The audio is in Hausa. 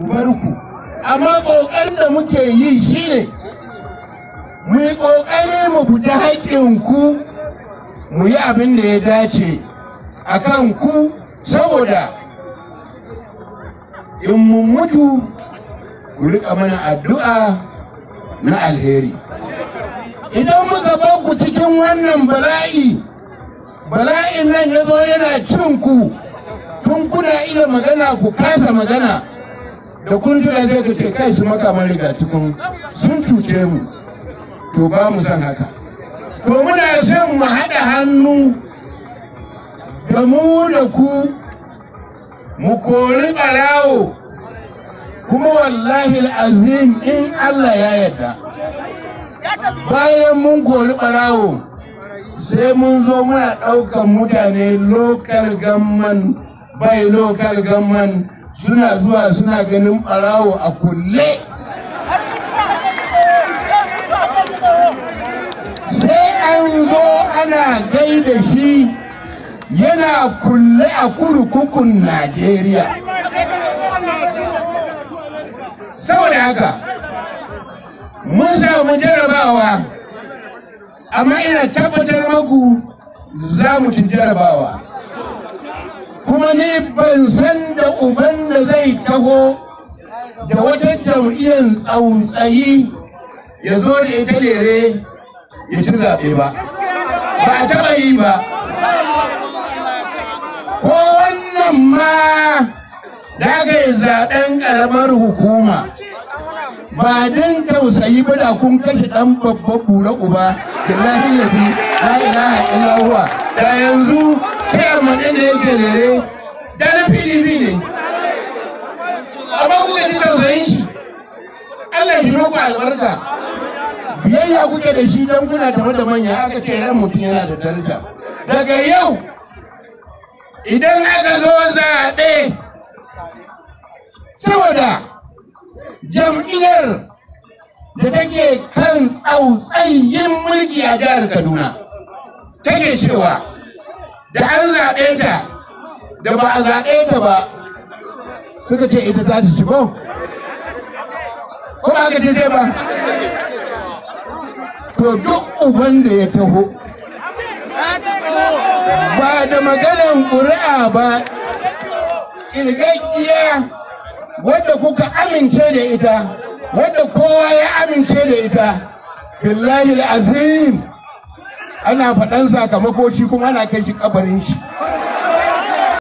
bar ku amma ƙoƙarin da muke yi shine mu yi ƙoƙari mu fita haƙƙinku mu yi abin da ya dace a kan ku saboda in mun mutu ku riƙa mana addu'a na alheri idan muka bar ku cikin wannan bala'i bala'in nan ya zo yana cin ku tun kuna iya magana ku kasa magana da kun tuna zai ka ce kai su makaman riga cikin sun cuce mu to ba mu san haka to muna son mu haɗa hannu da mu da ku mu kori ɓarawo kuma wallahi azim in Allah ya yarda bayan mun kori ɓarawo sai mun zo muna ɗaukan mutane lokal gamman bai lokal gamman suna zuwa suna ganin ɓarawo a kulle sai an zo ana gaida shi yana kulle a kurkukun najeriya saboda haka mun samu jarabawa amma ina tabbatar maku za mu ci jarabawa kuma ni ban san da uban da zai taho da wata jam'iyyar tsautsayi ya zo da ita lere ya ci zaɓe ba ba a taɓa yi ba ko wannan ma da aka yi zaɓen ƙaramar hukuma ba din tausayi ba da kun kashe ɗan babban bura uba da lahin lafi la ilaha illa da yanzu kai amma ɗin da yake lere da na pdp ne amma kuka ji tausayin shi Allah shi muku albarka biyayya kuke da shi don kuna tafi da manya aka ce ran mutum yana da daraja daga yau idan aka zo zaɓe saboda jam'iyyar da take kan tsautsayin mulki a jihar kaduna take cewa da an zaɓe ta da ba a zaɓe ta ba suka ce ita za ta shigo ko ba aka ce ba to duk uban da ya taho ba da maganan ƙuri'a ba ƙirgaggiya wadda kuka amince da ita wadda kowa ya amince da ita billahi azim ana faɗan sakamako shi kuma ana kai shi kabarin shi